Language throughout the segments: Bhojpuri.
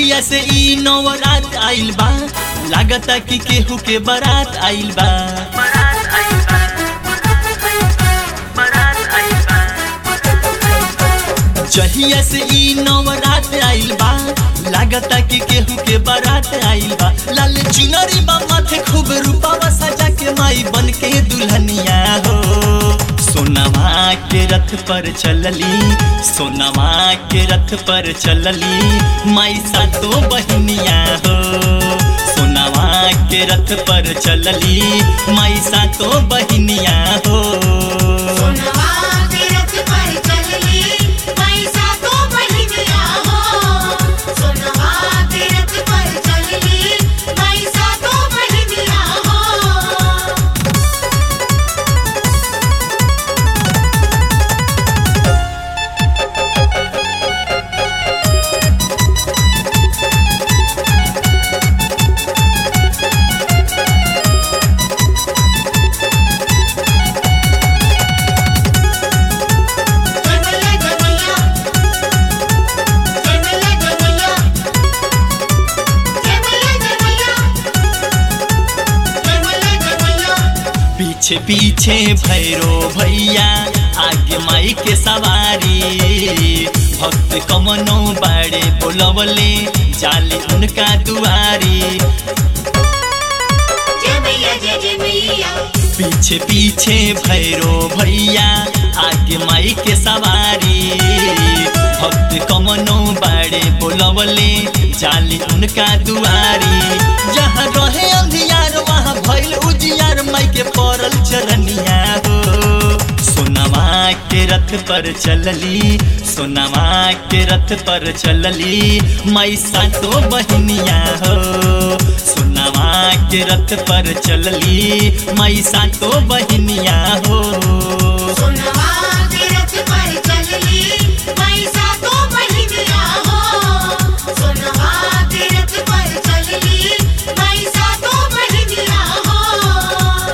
जहिया से ई नवरात आइल बा लागता कि केहू के बारात आइल बा जहिया से ई नवरात आइल बा लागता कि केहू के बारात आइल बा लाल चुनरी बा माथे खूब रूपावा सजा के माई बन के दुल्हनिया हो सोनवा के रथ पर चलली सोनवा के रथ पर चलली माई सातो बहनिया हो सोनवा के रथ पर चलली माई सातो बहनिया हो सोनवा के रथ पर चलली पैसा तो बहिनिया हो सोनवा के रथ पर चलली पैसा तो बहिनिया हो जमैया जमैया जमैया जमैया जमैया जमैया जमैया जमैया पीछे पीछे भैरो भैया आगे माई के सवारी भक्त कमनो बाड़े बोलवले जाले उनका दुआरी जमैया जय जमैया पीछे पीछे भैरो भैया आगे माई के सवारी भक्त कमनो बाड़े बोलवले जाली उनका दुआरी जहाँ रहे अंधियार वहाँ भइल उजियार माई के पड़ल चरनिया हो सोनवा के रथ पर चलली सोनवा के रथ पर चलली माई सातो बहनिया हो सोनवा के रथ पर चलली माई सातो बहनिया हो सोनवा के रथ पर चलली पैसा तो बहिनिया हो सोनवा के रथ पर चलली पैसा तो बहिनिया हो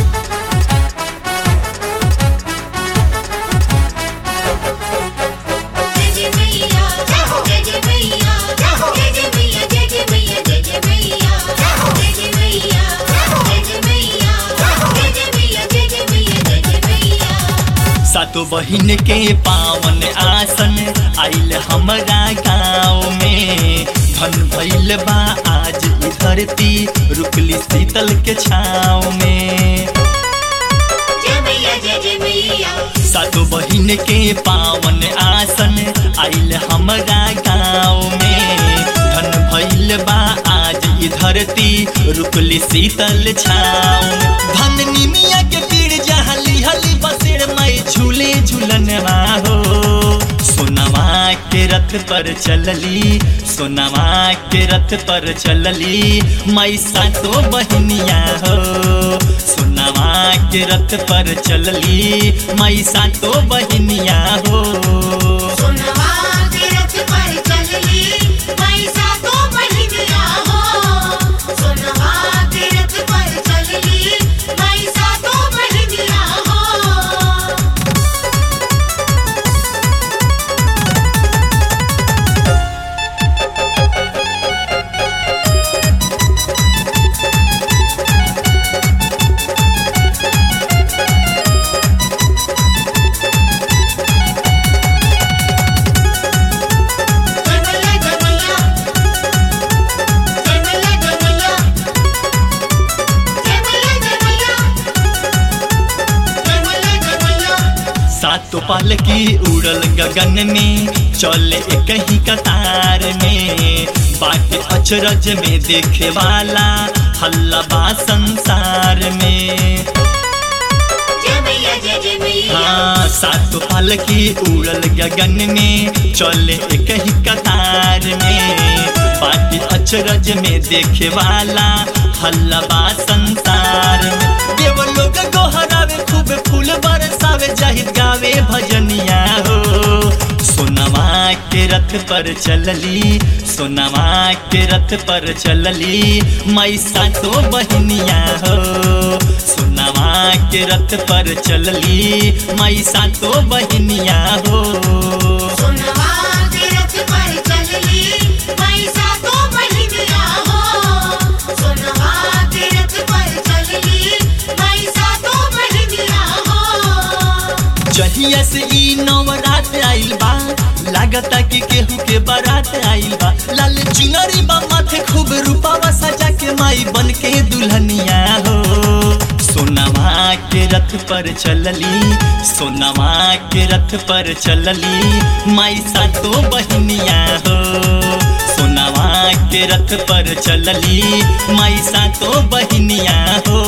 जय जय मैया जय जय मैया जय जय मैया जय जय मैया जय जय मैया जय जय मैया जय जय मैया जय जय मैया जय जय मैया जय जय मैया सातो बहिन के पावन आसन आइल हमरा गाँव में धन भइल बा आज ई धरती रुकली शीतल के छाँव में जय मैया जय जय मैया सातो बहिन के पावन आसन आइल हमरा गाँव में धन भइल बा आज ई धरती रुकली शीतल छाँव धन निमिया के पीड़ जहाँ लिहली बसेर माई झूले झूलनवा हो सोनवा के रथ पर चलली सोनवा के रथ पर चलली माई सातो बहनिया हो सोनवा के रथ पर चलली माई सातो बहनिया हो सोनवा के रथ पर चलली पैसा तो बहिनिया हो सोनवा के रथ पर चलली पैसा तो बहिनिया हो जमैया जमैया जमैया जमैया जमैया जमैया जमैया जमैया सातो पाल की उड़ल गगन में चले एक ही कतार में बाटे अचरज में देखे वाला हल्ला बा संसार में जमैया जय जय मैया हाँ सातो पाल की उड़ल गगन में चले एक ही कतार में बाटी अचरज में देखे वाला हल्ला बा संसार में देव लोग गोहरावे खूब फूल बरसावे जाहिद गावे भजनिया हो सोनवा के रथ पर चलली सोनवा के रथ पर चलली माई सातो बहनिया हो सोनवा के रथ पर चलली माई सातो बहनिया हो सोनवा के रथ पर चलली पैसा तो बारात आइल बा लाल चुनरी बा माथे खूब रूपावा सजा के माई बन के दुल्हनिया हो सोनामा के रथ पर चलली सोनामा के रथ पर चलली माई सातो बहिनिया हो सोनामा के रथ पर चलली माई सातो बहिनिया हो